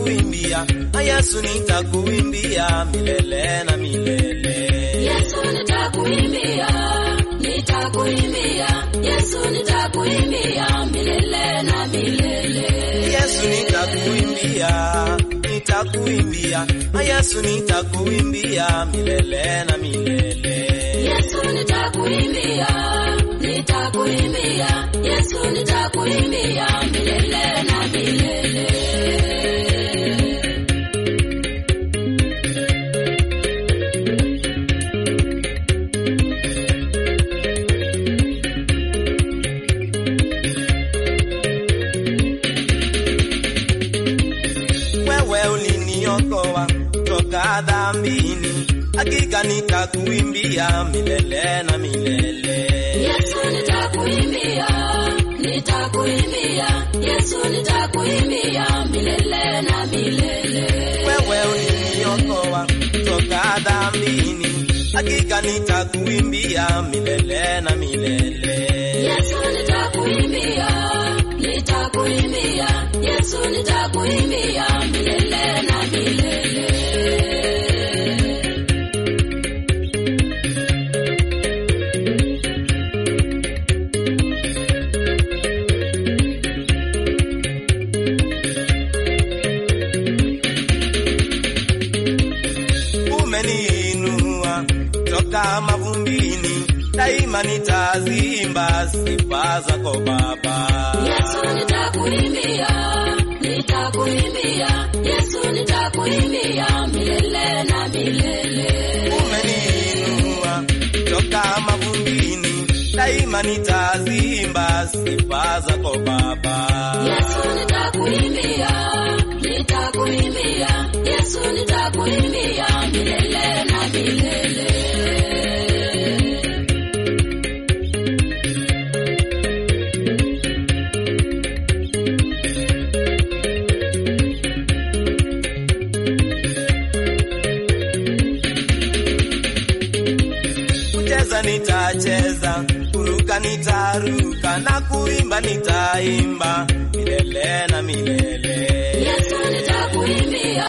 nitakuimbia, Yesu nitakuimbia milele na milele. Yesu nitakuimbia, nitakuimbia, Yesu nitakuimbia milele na milele. Yesu nitakuimbia, nitakuimbia, Yesu nitakuimbia milele na milele. Yesu nitakuimbia, nitakuimbia, Yesu nitakuimbia milele na milele. Wewe uliniokoa toka dhambini, hakika nitakuimbia milele na milele. Yesu nitakuimbia, nitakuimbia, Yesu nitakuimbia milele na milele. Wewe uliniokoa toka dhambini, hakika nitakuimbia milele na milele. Yesu nitakuimbia, nitakuimbia, Yesu nitakuimbia milele na milele. Umeniinua toka mavumbini, daima nitaziimba sifa zako Baba. Yesu nitakuimbia, nitakuimbia, Yesu nitakuimbia milele na milele. Umeniinua toka mavumbini, daima nitaziimba sifa zako Baba. Yesu nitakuimbia, nitakuimbia, Yesu nitakuimbia milele na milele. Kucheza nitacheza, kuruka nitaruka, na kuimba nitaimba milele na milele. Yesu nitakuimbia